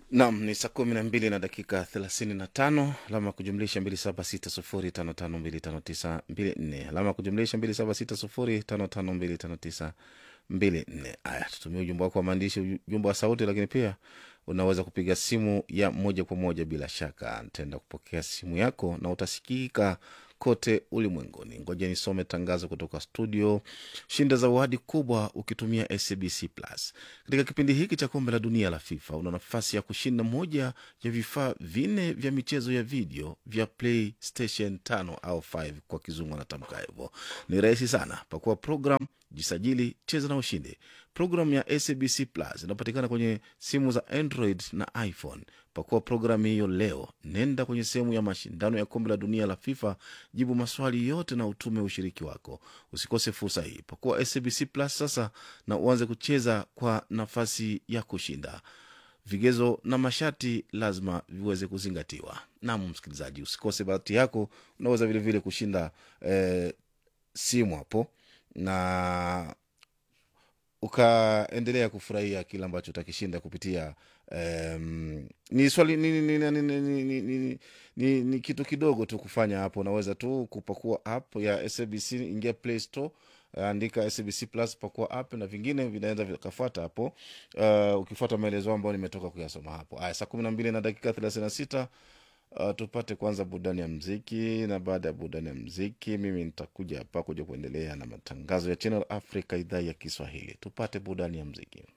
Nam ni saa kumi na mbili na dakika thelathini na tano alama ya kujumlisha mbili saba sita sufuri tano tano mbili tano tisa mbili nne alama ya kujumlisha mbili saba sita sufuri tano tano mbili tano tisa mbili nne. Aya, tutumia ujumbe wako wa maandishi, ujumbe wa sauti, lakini pia unaweza kupiga simu ya moja kwa moja. Bila shaka nitaenda kupokea simu yako na utasikika kote ulimwenguni. Ngoja nisome tangazo kutoka studio. Shinda zawadi kubwa ukitumia SABC Plus. Katika kipindi hiki cha kombe la dunia la FIFA una nafasi ya kushinda moja ya vifaa vinne vya michezo ya video vya PlayStation 5 au 5 kwa kizungu anatamka hivyo. Ni rahisi sana, pakua program, jisajili, cheza na ushinde. Programu ya SABC Plus inapatikana kwenye simu za Android na iPhone. Pakua programu hiyo leo, nenda kwenye sehemu ya mashindano ya kombe la dunia la FIFA, jibu maswali yote na utume ushiriki wako. Usikose fursa hii, pakua SABC Plus sasa na uanze kucheza kwa nafasi ya kushinda. Vigezo na masharti lazima viweze kuzingatiwa. Naam, msikilizaji, usikose bahati yako. Unaweza vilevile vile kushinda eh, simu hapo na ukaendelea kufurahia kile ambacho utakishinda kupitia um, ni swali ni, ni, ni, ni, ni, ni, ni, ni, ni, ni kitu kidogo tu kufanya hapo. Unaweza tu kupakua app ya SABC, ingia Play Store, andika SABC Plus, pakua app na vingine vinaenda vikafuata hapo, uh, ukifuata maelezo ambayo nimetoka kuyasoma hapo. Aya, saa kumi na mbili na dakika thelathini na sita. Uh, tupate kwanza burudani ya mziki, na baada ya burudani ya mziki mimi nitakuja hapa kuja kuendelea na matangazo ya Channel Africa idhaa ya Kiswahili. Tupate burudani ya mziki.